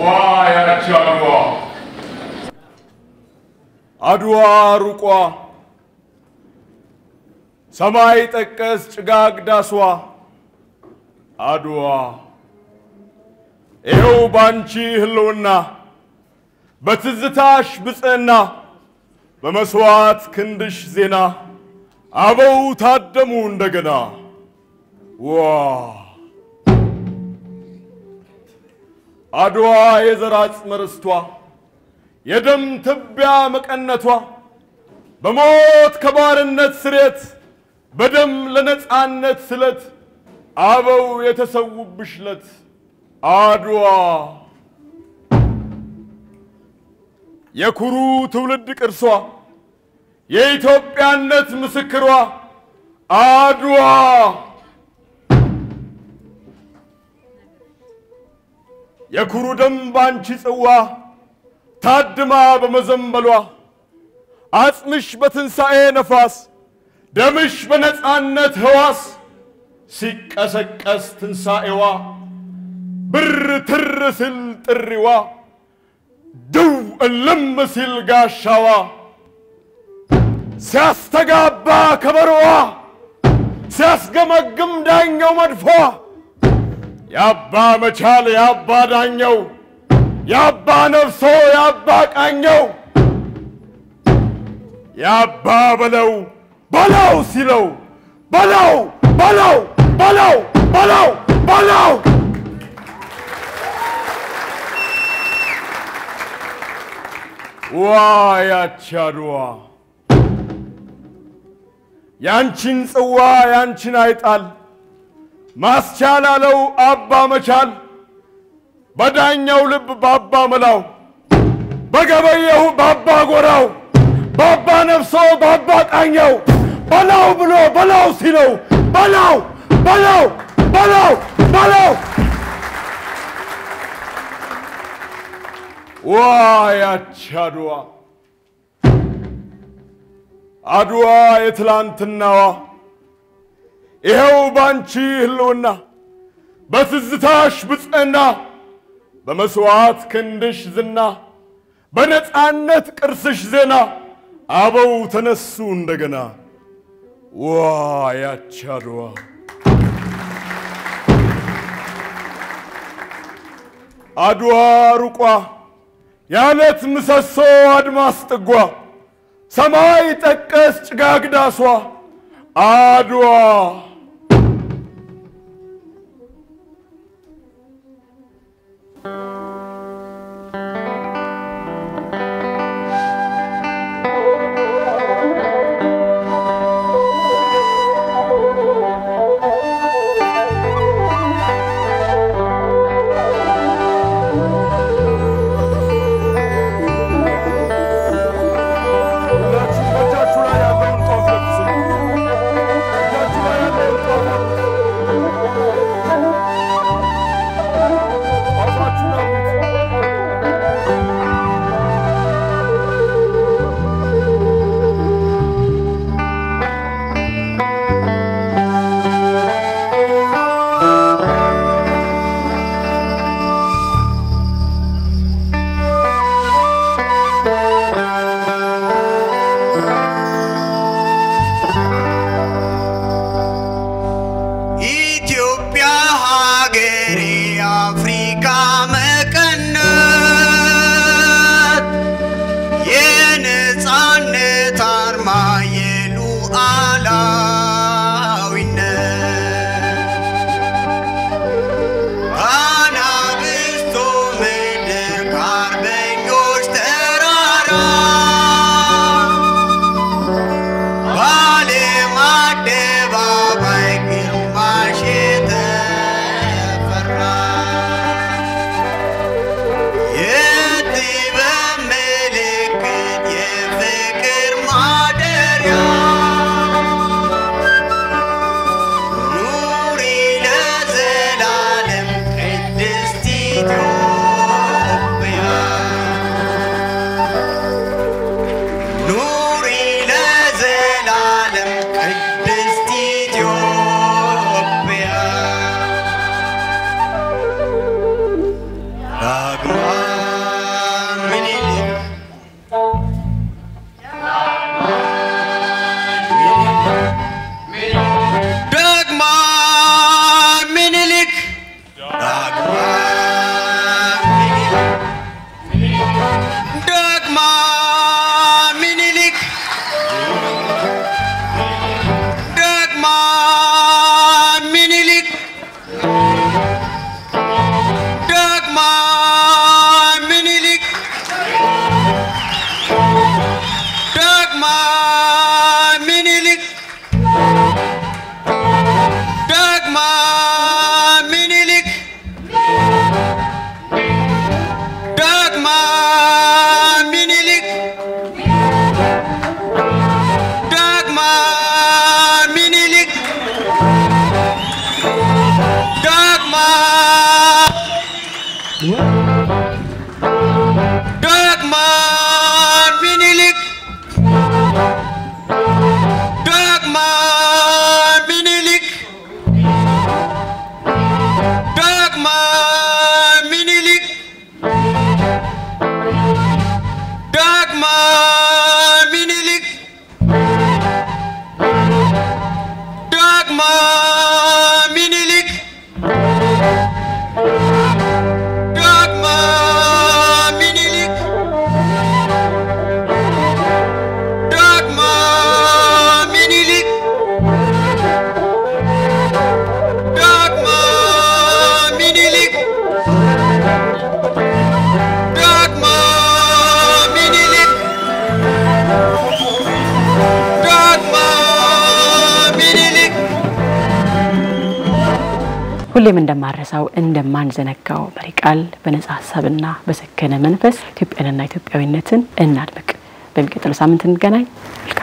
ዋ ያቺ አድዋ አድዋ ሩቋ ሰማይ ጠቀስ ጭጋግ ዳሷ አድዋ ይኸው ባንቺ ህልውና በትዝታሽ ብፅዕና በመስዋዕት ክንድሽ ዜና አበው ታደሙ እንደገና ዋ አድዋ የዘር አጽመ ርስቷ የደም ትቢያ መቀነቷ በሞት ከባርነት ስሬት በደም ለነፃነት ስለት አበው የተሰዉብሽ ለት አድዋ የኩሩ ትውልድ ቅርሷ የኢትዮጵያነት ምስክሯ አድዋ የኩሩ ደም ባንቺ ጽዋ ታድማ በመዘንበሏ አጽምሽ በትንሣኤ ነፋስ ደምሽ በነፃነት ሕዋስ ሲቀሰቀስ ትንሣኤዋ ብር ትር ሲል ጥሪዋ ድው እልም ሲል ጋሻዋ ሲያስተጋባ ከበሮዋ ሲያስገመግም ዳኘው መድፏ የአባ መቻል የአባ ዳኘው የአባ ነፍሶ የአባ ቃኘው የአባ በለው በለው ሲለው በለው በለው በለው በለው በለው ዋ ያቺ አድዋ ያንቺን ጽዋ ያንቺን አይጣል ማስቻል አለው አባ መቻል በዳኛው ልብ ባባ መላው በገበየሁ ባባ ጎራው ባባ ነፍሶ ባባ ቃኘው በላው ብሎ በላው ሲለው በላው በላው በላው በላው ዋ ያቺ አድዋ አድዋ የትላንትናዋ ይኸው ባንቺ ህልውና በትዝታሽ ብፅዕና በመስዋዕት ክንድሽ ዝና በነፃነት ቅርስሽ ዜና አበው ተነሱ እንደገና ዋ ያቺ አድዋ አድዋ ሩቋ የዓለት ምሰሶ አድማስ ጥጓ ሰማይ ጠቀስ ጭጋግ ዳሷ አድዋ ሁላችሁም በእጃችሁ ላይ ያለውን ጧፍ ለብሱ። እጃችሁ ላይ ያለውን ሚኒሊክ ዳግማ ሚኒሊክ ዳግማ ሚኒሊክ ዳግማ ሚኒሊክ ዳግማ ሚኒሊክ ዳግማ ሚኒሊክ ሁሌም እንደማረሳው እንደማንዘነጋው መሪ ቃል በነጻ ሀሳብና በሰከነ መንፈስ ኢትዮጵያንና ኢትዮጵያዊነትን እናድምቅ። በሚቀጥለው ሳምንት እንገናኝ። መልካም